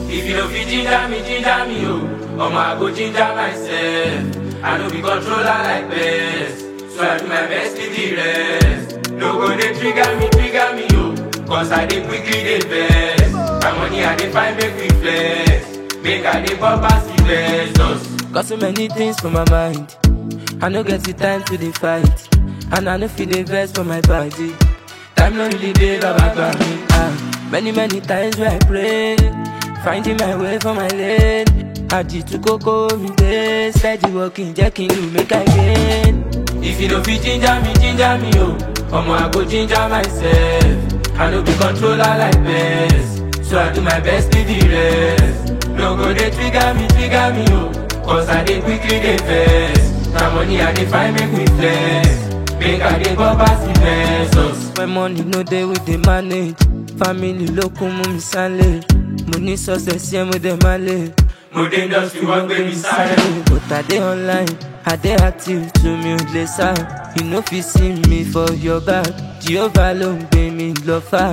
If you don't fit ginger me, ginger me, oh. Omo, I go ginger myself. I no be controller like best. So I do my best to the rest. No go they trigger me, trigger me, oh. Cause I dey quickly dey vex. My money I dey find make we flex. Make I dey pop pass the best. Got so many things for my mind. I no get the time to dey fight. And I no feel the vex for my body. Time no really dey baba gba me. Ah, many many times where I pray, finding my way for my lane. Àdìtú kókó mi dé, steady walking jẹ́ kí n lù make I gain. If you don't fit ginger me, ginger me, oh. Omo, I go ginger myself. I no be controller like best. So I do my best to the rest. No go they trigger me, trigger me, oh. Cause I dey quickly dey vex. My money I dey find make we flex. Make I dey go pass the pesos. When money no dey we dey manage. Family ló kún mú mi sálẹ̀. Mo ní success yẹn mo dẹ̀ máa lè. Mo dé industry wọ́n gbé mi sáré. But I dey online, I dey active to mi ò lè sá. You no fit see me for your back. Jehovah ló ń gbé mi lọ fà.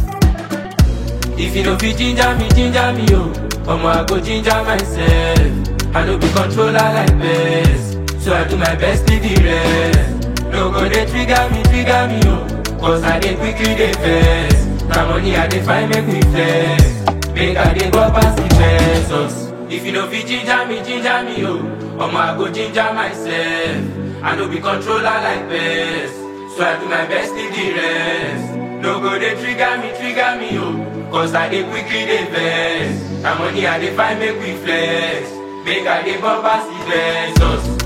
If you no fit ginger me, ginger me, oh. Omo, I go ginger myself. I no be controller like best. So I do my best to the rest. No go they trigger me, trigger me, oh. Cause I dey quickly dey vex. My money I dey find make we flex. Make I dey go pass the pesos. If you no fit ginger me, ginger me, oh. Omo, I go ginger myself. I no be controller like best. So I do my best to the rest. No go they trigger me, trigger me, oh. Cause I dey quickly dey vex. My money I dey find make we flex. Make I dey go pass the pesos.